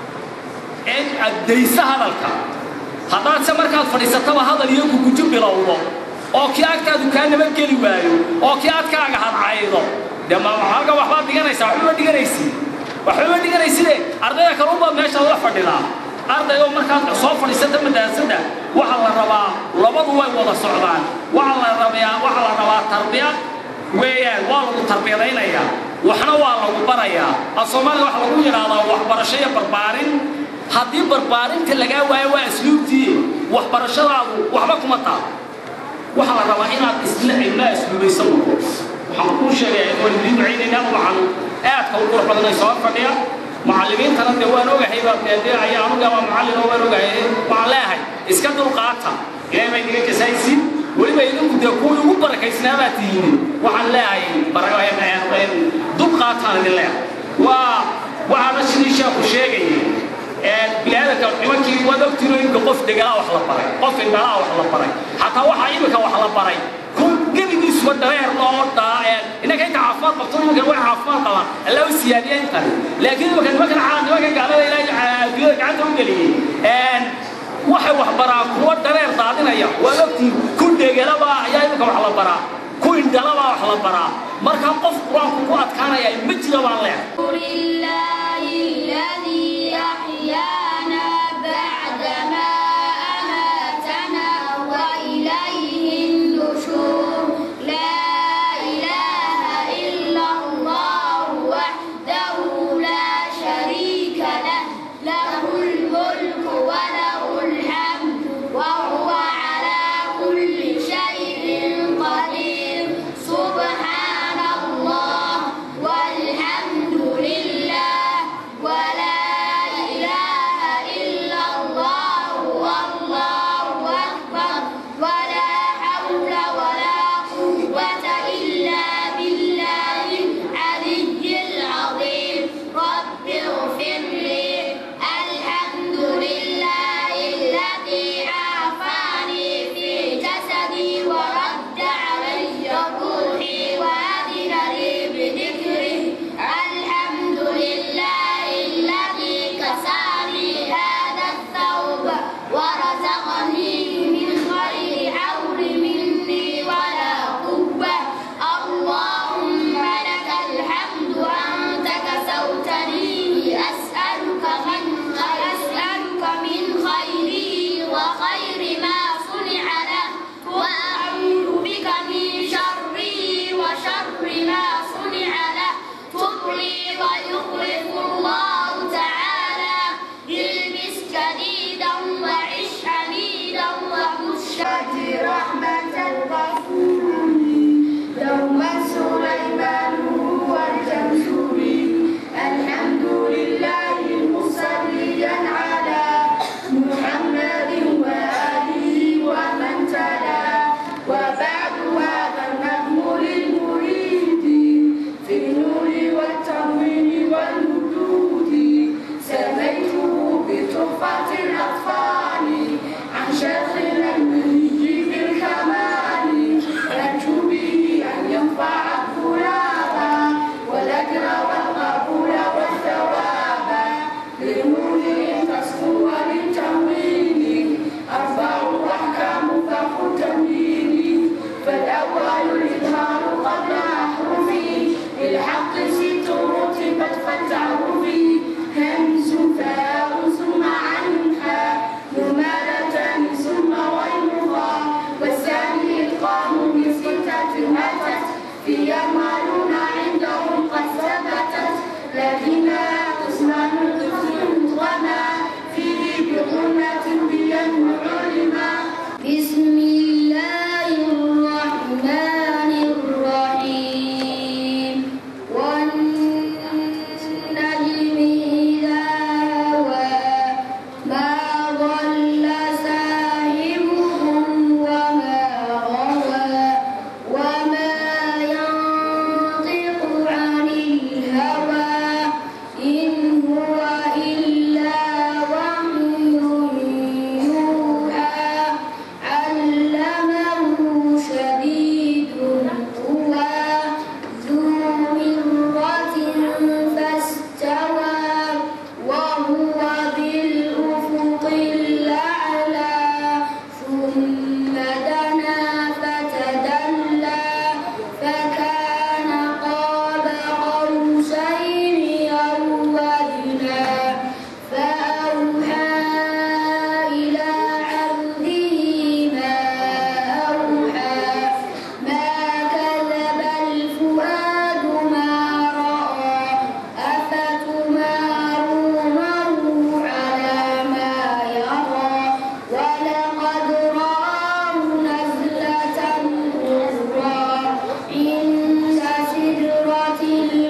ee aad dayso hadalka haddaad se markaad fadhiisataba hadal iyo kugujo bilowdo oo kii agtaadu kaa nabadgeli waayo oo kii adkaaga hadcaydo dee ma halka waxbaad dhiganaysaa waxbaba dhiganaysi waxbaba dhiganayside ardayda kale unbaad meesha la fadhidaa arday oo markaad soo fadhiisata madaasada waxaa la rabaa labadu way wada socdaan waxaa la rabaa waxaa la rabaa tarbiyad weeyaan waa lagu tarbiyadaynayaa waxna waa lagu barayaa af soomaaliga waxa lagu yidhaahdaa waxbarasho iyo barbaarin haddii barbaarinta lagaa waayo waa asluubtii waxbarashadaadu waxba kuma taal waxaa la rabaa inaad isla ilmaa asluubaysa noqo waxaan kuu sheegaya in walidiin ducaynayna waxaan aadka u qurux badanay soo fadhiya macallimiintana dee waan ogahay baa dee dee ayaa anuga waa macallin oo waan ogahay waxaan leeyahay iska dulqaata ilaahay baa idiga jasaysiin weliba idinku dee kuwii ugu barakaysnaa baa tihiin waxaan leeyahay dulqaataan idin leeyahay waa waxaana sidii sheeku sheegayay biniaadanka nimankii waad ogtiin imika qof degalaa wax la baray qof indhalaa wax la baray xataa waxaa imika wax la baray kun gebigiisuba dhareer loo dhaa innaka inta caafimaad qabto nimankan way caafimaad qabaan alla u siyaadiya intan laakiin imika nimankan nimankan gaalada ilaahay adduunyada gacanta u geliyey waxay wax baraa kuwa dhareer daadinaya waad ogtiin kun degelaba ayaa imika wax la baraa ku indhalaba wax la baraa marka qof qur-aanku ku adkaanaya ma jira baan leehay شهد رحمة الغفور دوما سليمان هو الجمشوري الحمد لله مصليا على محمد وآله ومن تلا وبعد هذا النظم للمريد في النور والتنوين والوجود سميته بتحفة الأطفال عن شيخنا المني بالكمال أرجو به أن ينفع الطلاب والأجر والقبول والثواب لنور تصفو وللتمويل أربع أحكام فوق التمويل فالأول الإظهار قبل أحرفه للحق ست رتبت فلتعرفي همز فاء ثم عنها ممالة ثم غيرها والثاني إتقان بستة أتت في يعملون عندهم قد ثبتت لكنها قسمان قسم مدغما فيه بغنة بين علما بسم الله الرحمن الرحيم والنجم إذا هوى ما ضل ساحبكم وما غوى وما ينطق عن الهوى إن هو إلا وحي يوحى علمه شديد القوى ذو مرة فاستوى وهو بالأفق الأعلى ثم دنا فتدلى فكان قاب قوسين أو أدنى فأوحى إلى عبده ما أوحى ما كذب الفؤاد ما رأى أفتمارونه على ما يرى ولقد رآه نزلة أخرى عند سدرة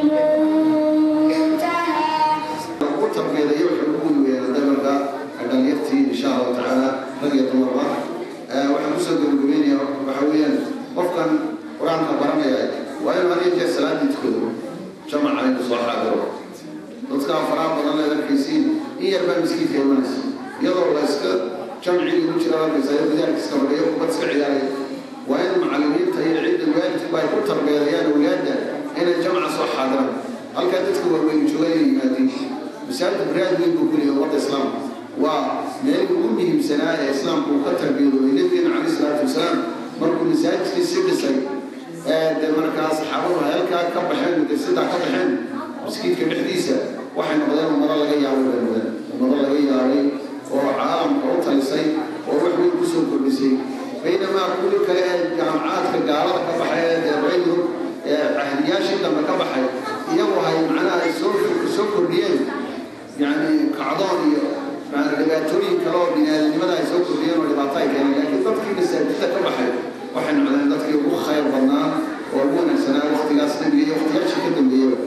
المنتهى ugu tarbeedayo wuxuu ugu weeyay dabalka dhalinyartii insha allahu tacaala rag iyo dumarba waxaan kusoo gabagabeynaya waxa weeyaan qofkan qur-aanka baranaya waa inuu had iyo jeer salaadii tukado jamaca inuu soo xaadiro dadkaa faraha badan leed arkaysiin in yar baa miskiinka imanaysa iyadoo la iska jamcigii ugu jira arkaysa iyo gudaarka iska fadhiyo kubad iska ciyaaraya waa in macallimiinta iyo cidda waalidkuba ay ku tarbeedayaan awlaadda inay jamca soo xaadiraan halkaa dadka waaweyn jooga inay yimaadiin masaajid baraad weyn buu kuleeyahay ummadda islaamka waa meelii ugu muhiimsanaa ee islaamku uu ka tarbiyadoobay nabigeena calayhi salaatu wasalaam markuu masaajidkii si dhisay dee markaa saxaabadu ay halkaa ka baxeen madrasadaa ka baxeen maskiidka dhexdiisa waxay noqdeen ummado laga yaabay bay noqdeen ummado laga yaabay oo caalamka u talisay oo wax weyn kusoo kordhisay baynamaa kuwii kale ee jaamacaadka gaalada ka baxay ee dee reeyurub ee cahdiyaashii dambe ka baxay iyagu hay macnaha ay soo soo kordhiyeen yani kacdoon iyo dhibaatooyin kale oo biniaadanimada ay soo kordhiyeen oo dhibaato ay keeneen laakiin dadkii masaajidda ka baxay waxay noqdeen dadkii ugu khayr badnaa oo ugu wanaagsanaa waqtigaas nabiga iyo waqtiyaashii ka dambeeyaba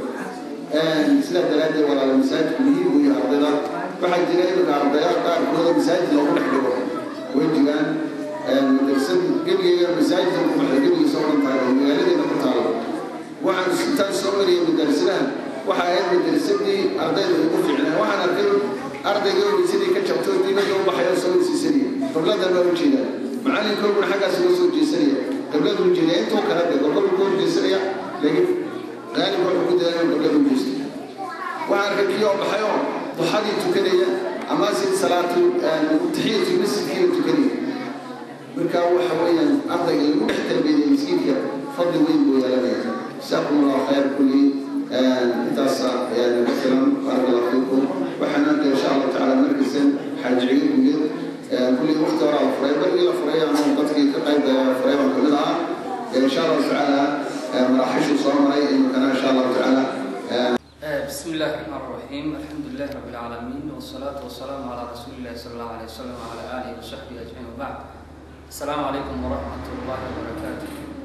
sidaa daraaddeed walaala masaajidku muhiim u yahay ardayda waxaa jira imika ardaya qaarkooda masaajid loogu dhex dhigo way jiraan madrasad gebigeega masaajidka ku baxda gebigiisa oo dhan tahay oo magaaladeena ku taalo waxaan intaan soo mariyay madrasadaha waxa ahayd madrasadii ardayda ugu fiicnaa waxaan arkay ardayga weysadii ka jabto dibadda u baxay oo soo weysiisanaya qibladan baa u jeedaa macalinkooguna xaggaas uga soo jeesanaya qibladu u jeedaa intuu kala dhe qibladuu ka horjeesanaya laakiin qaalibka wuxuu ku dayaa inuu qibladu u jeesto waxaan arkay kii oo baxay oo duxadii tukanaya ama si salaatu taxiyatu masjidkiina tukanaya marka waxa weeyaan ardayga lagu dhex tarbiyadaya miskiinka fadli weyn buu yeelanaya جزاكم الله خير كل انتص يعني مثلا بارك الله فيكم وحنا ان شاء الله تعالى مركز حاج عيد وجد كل وقت وراء فريق بل فريق عن منطقه كقيد فريق كلها ان شاء الله تعالى مراحش وصومري انه كان ان شاء الله تعالى بسم الله الرحمن الرحيم الحمد لله رب العالمين والصلاة والسلام على رسول الله صلى الله عليه وسلم وعلى آله وصحبه أجمعين وبعد السلام عليكم ورحمة الله وبركاته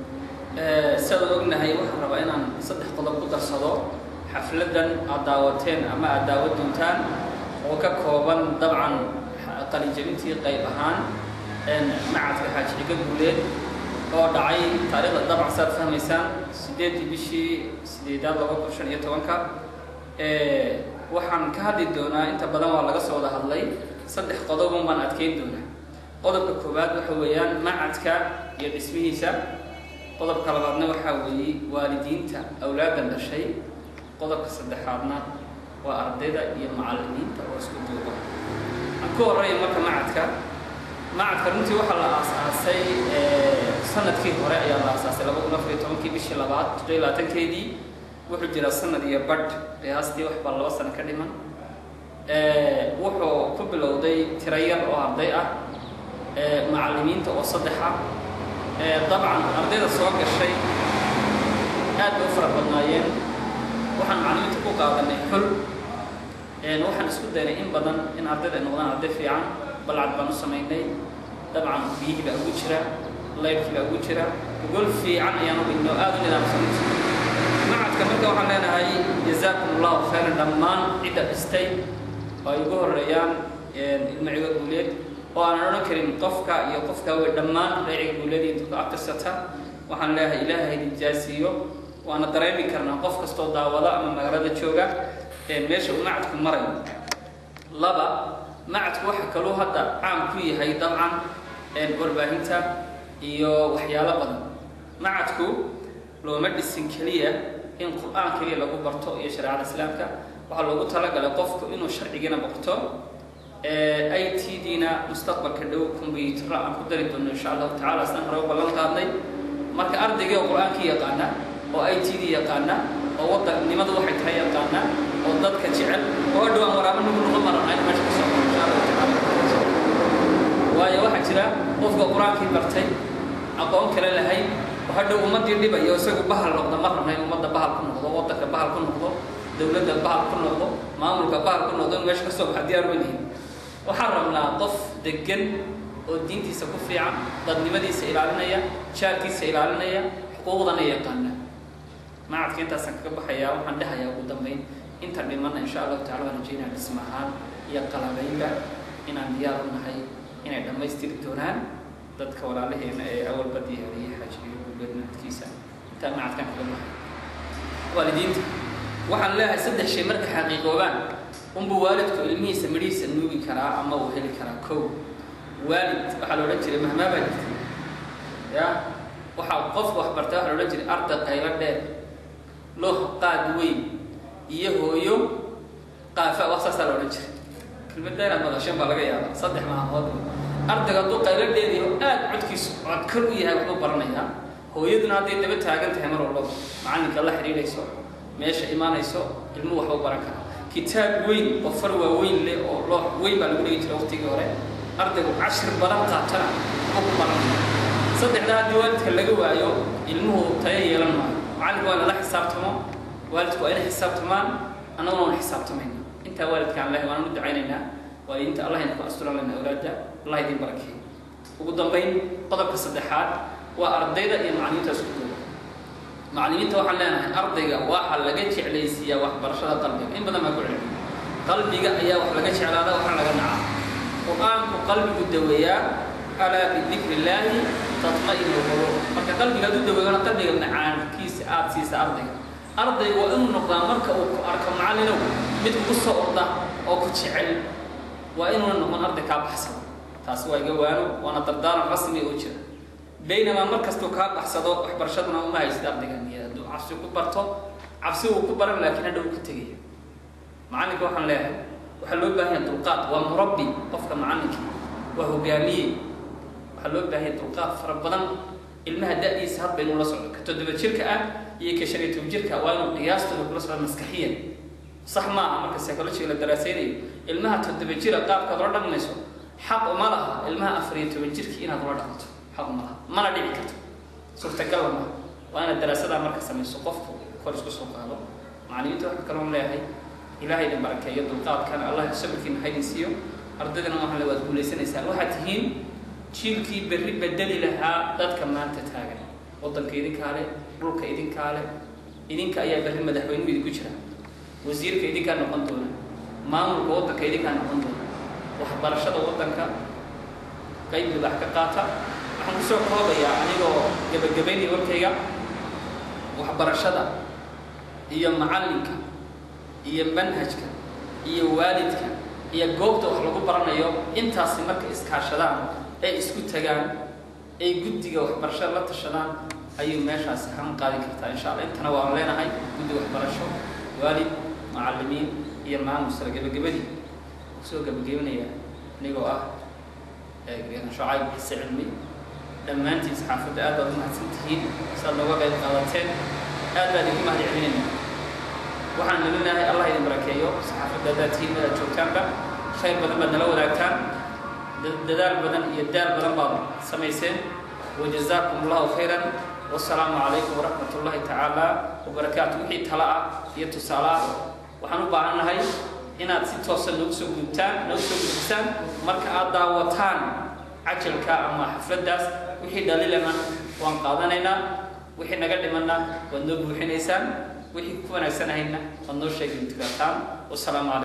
سيدا ognahay waxaan rabaa inaan saddex qodob ku darsado xafladan aad daawateen ama aad daawad doontaan oo ka kooban dabcan qalinjabintii qayb ahaan macadka xaaji xiga guuleed oo dhacay taariikhda dabcan saad fahmaysaan sideedii bishii sideedaad laba kun shan iyo tobanka waxaan ka hadli doonaa inta badan waa laga soo wada hadlay saddex qodobun baan adkeyn doonaa qodobka koowaad waxa weeyaan macadka iyo dhismihiisa qodobka labaadna waxaa weeye waalidiinta awlaadan dhashay qodobka saddexaadna waa ardayda iyo macallimiinta oo isku duuba aan ku horreeya marka macadka macadka runtii waxaa la aasaasay sanadkii hore ayaa la aasaasay laba kun afar iyo tobankii bishii labaad toddobiyo labaatankeedii wuxuu jiraa sanad iyo badh qiyaastii wax baa laba sano ka dhiman wuxuu ku bilowday tiro yar oo arday ah macallimiinta oo saddexa dabcan ardayda soo gashay aad bay u fara badnaayeen waxaan macallimiinta ku qaadanay xul waxaan isku daynay in badan in ardayda ay noqdaan arday fiican balcad baan u samaynay dabcan biyihii baa ugu jira laydkii baa ugu jira gol fiican ayaan u dhignay oo aad u nidaamsanay macadka marka waxaan leenahay jazaakum allahu khayran dhammaan cidda dhistay oo ay ugu horeeyaan ilmaciga guuleed oo aanan odhan karin qofka iyo qofka wey dhammaan reeciga guuleed iyo dadka akrisata waxaan leeyahay ilaahay nijaasiiyo waana dareemi karnaa qof kastoo daawada ama magaalada jooga meesha uu macadku marayo laba macadku waxa kaluu hadda caan ku yahay dabcan warbaahinta iyo waxyaalo badan macadku looma dhisin keliya in qur-aan keliya lagu barto iyo shareecada islaamka waxaa loogu talagalay qofku inuu sharcigiina barto i t d-na mustaqbalka dhow combyuutarra aan ku dari doono insha allahu tacala isna hore u ballan qaadnay marka ardayga oo qur-aankii yaqaana oo i t d yaqaana oo wadannimadu waxay tahay yaqaana oo dadka jecel oo hadhow aan waraabo nagu noqon maranayn meesha ka soo insha allahu tacala waayo waxaa jira qofka qur-aankii bartay aqoon kale lahayd oo hadhow ummaddii dhibayo isagu bahal noqda ma rabna in ummadda bahal ku noqdo waddanka bahal ku noqdo dowladda bahal ku noqdo maamulka bahal ku noqdo in meesha ka soo baxa diyaar welihin waxaan rabnaa qof degan oo diintiisa ku fiican dadnimadiisa ilaalinaya jaarkiisa ilaalinaya xuquuqdana yaqaana macadka intaasaan kaga baxayaa waxaan dhahayaa ugu dambayn inta dhimanna insha allahu tacala waan rajeynaa dhisma ahaan iyo qalabaynba inaan diyaar u nahay inay dhammaystiri doonaan dadka walaalaheena ee awalba diyaariyay xaajiyo guuleed macadkiisa intaa macadkaan kaga baxay waalidiinta waxaan leeyahay saddex shay marka xaqiiqoobaan unbuu waalidku ilmihiisa midhihiisa nuugi karaa ama uu heli karaa kow waalid waxaa la odhan jiray mahmaa baa jirta ya waxaa qofku wax bartay waxaa la odhan jiray arday qaylo dheer looh qaad weyn iyo hooyo qaafa wax saasaa la odhan jiray kelmadda inaad madasheen baa laga yaaba saddex maalmood ardayga hadduu qaylo dheeriyo aad codkiisu codkar u yahay waxbuu baranayaa hooyaduna hadday daba taagan tahay mar walbaba macallinka la xidhiidhayso meesha imaanayso ilmuhu waxbuu baran karaa kitaab weyn oo far waaweyn leh oo loox weyn baa lagu dhigi jiray waqtigii hore ardaygu cashir badan qaatana oo ku baran saddexdaa haddii waalidka laga waayo ilmuhu tayo yeelan maayo macallinku waa inala xisaabtamo waalidku waa inay xisaabtamaan annaguna waan xisaabtamayna intaa waalidkaan lehay waan u ducaynaynaa waalidiinta allah idinku asturan lena awlaadda allah idin barakeeyo ugu dambayn qodobka saddexaad waa ardayda iyo macallimiinta isku duuba macallimiinta waxaan leenahay ardayga waxaa laga jeclaysiiyaa waxbarashada qalbiga in badan baa ku celin qalbiga ayaa wax laga jeclaada waxaa laga nacaa qur-aanku qalbigu daweeyaa alaa bidikri illaahi tatma'inu lquluub marka qalbiga hadduu daweeyona qalbiga macaankiisa aada siisa ardayga ardaygu waa inuu noqdaa marka uu ku arko macallinow mid kugu soo orda oo ku jecel waa inuuna noqon arday kaa baxsado taasi waa iga waano waana dardaaran rasmi oo jira baynamaa mar kastuu kaa baxsado waxbarashaduna uma haysid ardayga niyada hadduu cabsi ku barto cabsi wuu ku baran laakiin hadhow ka tegaya macallinka waxaan leeyahay waxaa loo baahan yahay dulqaad waa murabbi qofka macallinka waa hogaamiye waxaa loo baahan yahay dulqaad fara badan ilmaha da-diisa hadba inuu la socdo ka toddoba jirka ah iyo ka shan iyo toban jirka waa inuu qiyaastooda kula socdo maskaxiyan sax maaha marka psychologiga la daraaseynayo ilmaha toddoba jira qaabkaad ula dhaqmayso xaq uma laha ilmaha afar iyo toban jirkii inaad ula dhaqanto xaq uma laha mana dhici karto suurtagalla maaha waa inaad daraasadaa marka samayso qofku kor isku soo qaado macallimiinta waxa kaloon leeyahay ilaahay idin barakeeyo dulqaadkana allah sabirkiina ha idin siiyo ardaydana waxaan le waad guulaysanaysaan waxaad tihiin jiilkii berri bedeli lahaa dadka maanta taagan waddanka idinkaa leh dhulka idinkaa leh idinka ayaa berri madaxweynuhu idinku jira wasiirka idinkaa noqon doona maamulka waddanka idinkaa noqon doona waxbarashada waddanka qayb libax ka qaata waxaan kusoo koobayaa anigoo gebagabaynaya warkayga waxbarashada iyo macallinka iyo manhajka iyo waalidka iyo goobta wax lagu baranayo intaasi marka iskaashadaan ay isku tagaan ay guddiga waxbarashada la tashadaan ayuu meeshaasi han qaadi kartaa insha alla intana waan leenahay guddi waxbarasho waalid macallimiin iyo maamul sare gebagabadii kusoo gebagabanaya anigoo ah shucayb xise cilmi dhammaantiin saxaafadda aad baad u mahadsan tihiin saad nooga qayb qaadateen aad baan idinku mahad celinayna waxaan nalinahay allah idin barakeeyo saxaafadda haddaad tihiin mid aad joogtaanba khayr badan baad nala wadaagtaan dadaal badan iyo daal badan baad samayseen wajazaakum allahu khayran wasalaamu calaykum waraxmat ullahi tacaala wabarakaatu wixii tala ah iyo tusaale ah waxaan u baahannahay inaad si toosan noogu soo gudubtaan noogu soo gudubtaan marka aad daawataan cajalka ama xafladdaas wixii dhalilana waan qaadanaynaa wixii naga dhimanna waad noo buuxinaysaan wixii ku wanaagsanahayna waad noo sheegi kartaan wasalaamu calaykum